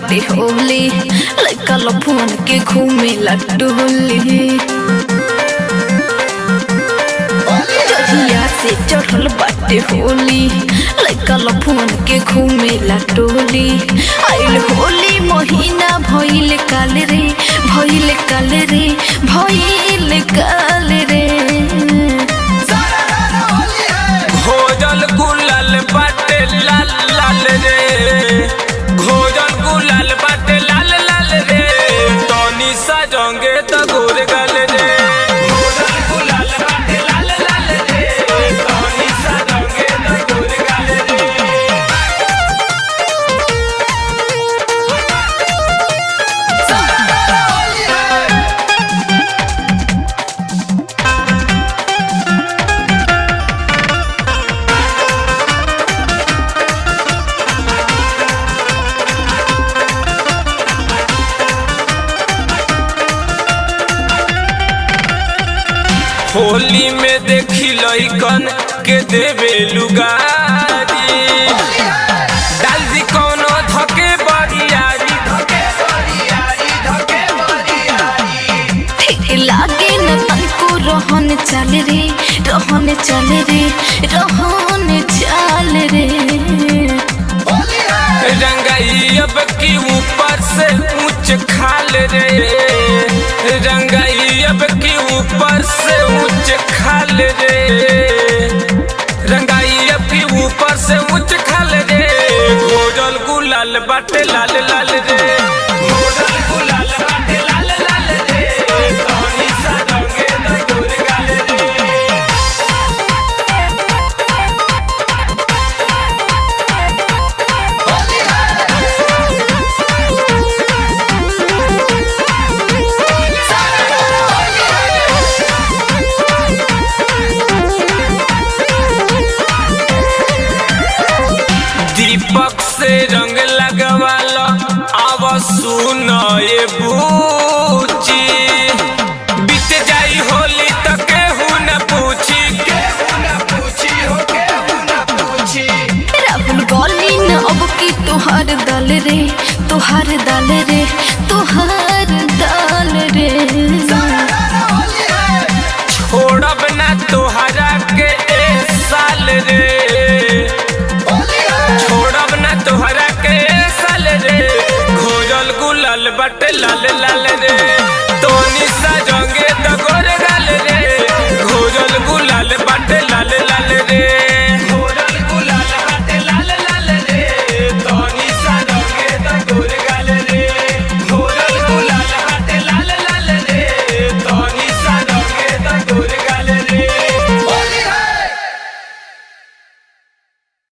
बाटे होली लइका लफुअन के घूमे लटोली जहिया से चढ़ल बाटे होली लइका लफुअन के घूमे लटोली आइल होली महीना भइल काल रे भइल काल रे भइल काल रे घोजल गुलाल बाटे लाल लाल रे घोजल गुलाल बाटे लाल लाल रे तनी सा जंगे त गोर गल रे घोजल गुलाल बाटे लाल लाल रे तनी सा जंगे त गोर गल रे होली में देखी लइकन के देवे लुगारी डाल दी कोनो धके बरियारी धके बरियारी धके बरियारी ठीक लागे न तनको रहन चल रे रहन चल रे रहन चल रे रंगाई अब की ऊपर से ऊंच खाल रे रंगाई अब की ऊपर से ऊंच खाल रे रंगाई अब की ऊपर से ऊंच खाल रे घोरल गुलाल बाटे लाल लाल रे घोरल गुलाल बाटे लाल लाल रे तनी सा रंगे न गोर गाल रे दीपक से रंग लगवालो आव सुन ये बूची बीत जाई होली त केहू न पूछी केहू न पूछी हो केहू न पूछी राहुल गली न अब की तोहार दल रे तोहार दल रे